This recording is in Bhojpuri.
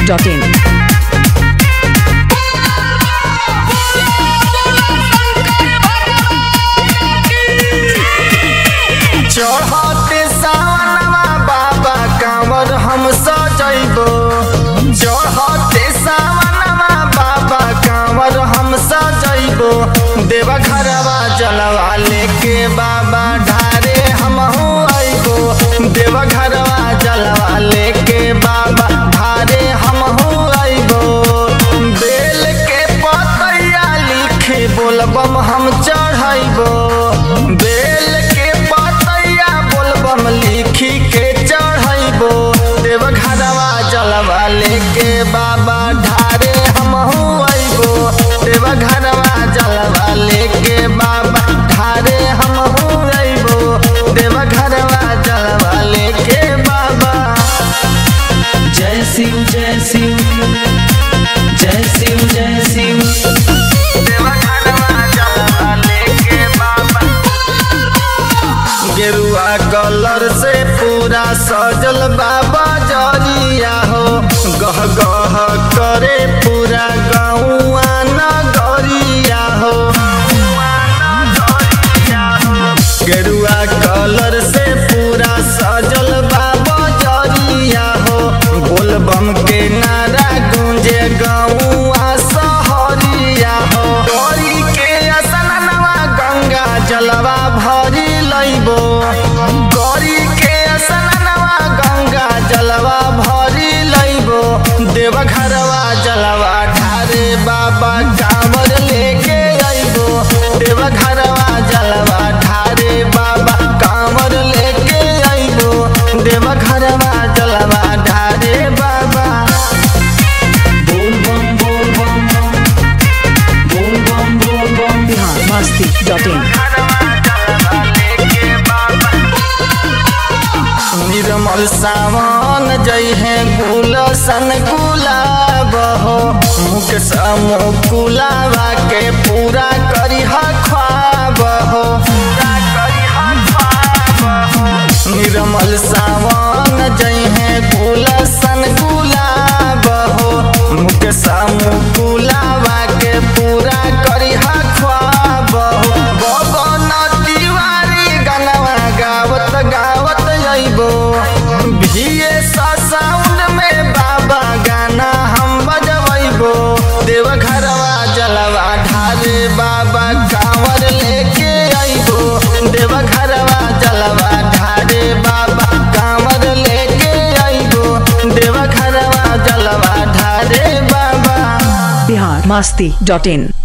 masti.in. चढ़ते सावनवा बाबा कांवर हम सजैबो चढ़ते सावनवा बाबा कांवर हम सजैबो देवा घरवा जलवा लेके बाबा ढारे हम अइबो देवा घरवा जलवा लेके बाबा ढारे हम अइबो बेल के पतैया लिखे बोलबम हम चढ़ैबो बेल के पतैया बोलबम लिखी के चढ़ैबो देव घरवा जलवा लेके बाबा ढारे हम अइबो देव घरवा जलवा लेके बाबा ढारे हम अइबो देव घरवा जलवा लेके बाबा जय शिव जय शिव जय शिव जय शिव देव घरवा जलवा लेके बाबा गेरुआ कलर से पूरा सजल बाबा जरिया हो गह गह करे पूरा गौआ नगरिया हो गेरुआ कलर से पूरा सजल बाबा जरिया हो बोलबम के नारा गूंजे गौआ सहरिया हो डोरी के असनवा गंगा जलवा भरी लइबो गौरी के असनवा गंगा जलवा भरी लइबो देव घरवा जलवा ढारे बाबा कांवर लेके अइबो देव घरवा जलवा ढारे बाबा कांवर लेके अइबो देव घरवा जलवा ढारे बाबा बोल बम बोल बम बोल बम बोल बम Bihar masti.in. निर्मल सावन जय है गुलशन गुलाब हो मुख समुकुलावा के पूरा करिह ख्वाब हो निर्मल सावन जय है गुलशन गुलाब हो मुख समुकुलावा के पूरा करिह ख्वाब हो बबन तिवारी गनवा गावत गावत अइबो भिए साउंड में बाबा गाना हम बजबैबो देव घरवा जलवा ढारे बाबा कांवर लेके अइबो देव घरवा जलवा ढारे बाबा कांवर लेके अइबो देव घरवा जलवा ढारे बाबा Bihar masti.in.